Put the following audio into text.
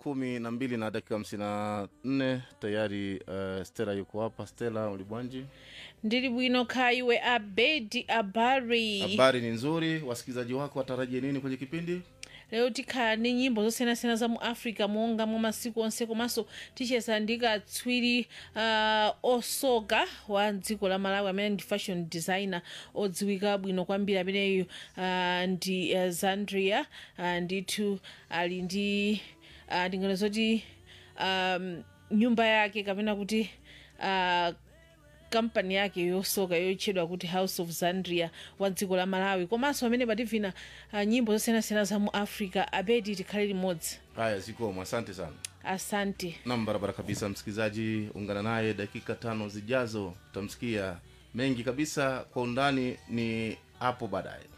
kumi na mbili na dakika hamsini na nne tayari uh, stela yuko hapa stela ulibwanji ndili bwino khaiwe abedi abari habari ni nzuri wasikilizaji wako watarajie nini kwenye kipindi lero tikhala ndi nyimbo zosiyanasiyana za mu africa monga mwa masiku onse komanso ticheza ndi katswiri uh, osoka wa dziko la malawi amene ndi fashion designer odziwika bwino kwambiri ameneyu uh, ndi uh, zandria uh, ndithu ali ndi uh, ndingano zoti um, nyumba yake kapena kuti uh, kampani yake yosoka yotchedwa kuti house of zandria wa dziko la malawi komanso amene pativina uh, nyimbo zosiyanasiyana za mu africa abedi tikhale limodzi haya zikomo asante sana asante nam barabara kabisa msikilizaji ungana naye dakika tano zijazo utamsikia mengi kabisa kwa undani ni hapo baadaye